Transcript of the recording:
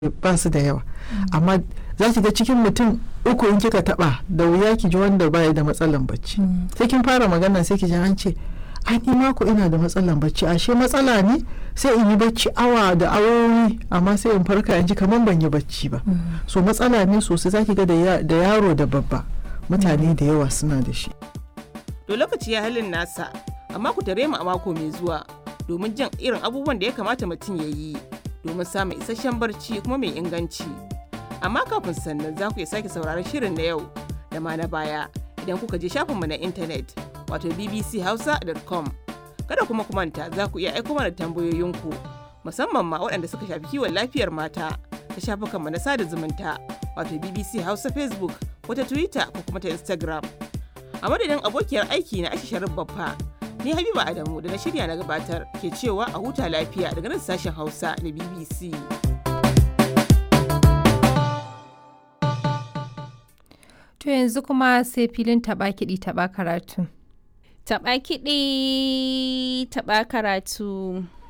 ba su da yawa amma za ki ga cikin mutum uku in kika taba da wuya ki ji wanda baya da matsalan bacci sai kin fara magana sai ki ji an ce ai ni mako ina da matsalan bacci ashe matsala ne sai in yi bacci awa da awowi amma sai in farka in ji kamar ban yi bacci ba so matsala ne sosai zaki ga da yaro da babba mutane da yawa suna da shi to lokaci ya halin nasa amma ku tare mu a mako mai zuwa domin jin irin abubuwan da ya kamata mutum ya yi domin samun isasshen barci kuma mai inganci amma kafin sannan za ku iya sake sauraron shirin na yau da ma na baya idan kuka je shafinmu na intanet wato bbchausa.com kada kuma ku manta za ku iya aiko mana tambayoyinku musamman ma waɗanda suka shafi kiwon lafiyar mata ta shafukanmu na sada zumunta wato bbc hausa facebook ko ta twitter ko kuma ta instagram a madadin abokiyar aiki na ashi sharif baffa ni habiba adamu da na shirya na gabatar ke cewa a huta lafiya daga nan sashen hausa na bbc To yanzu kuma sai filin taɓa kiɗi taɓa karatu. Taɓa kiɗi taɓa karatu.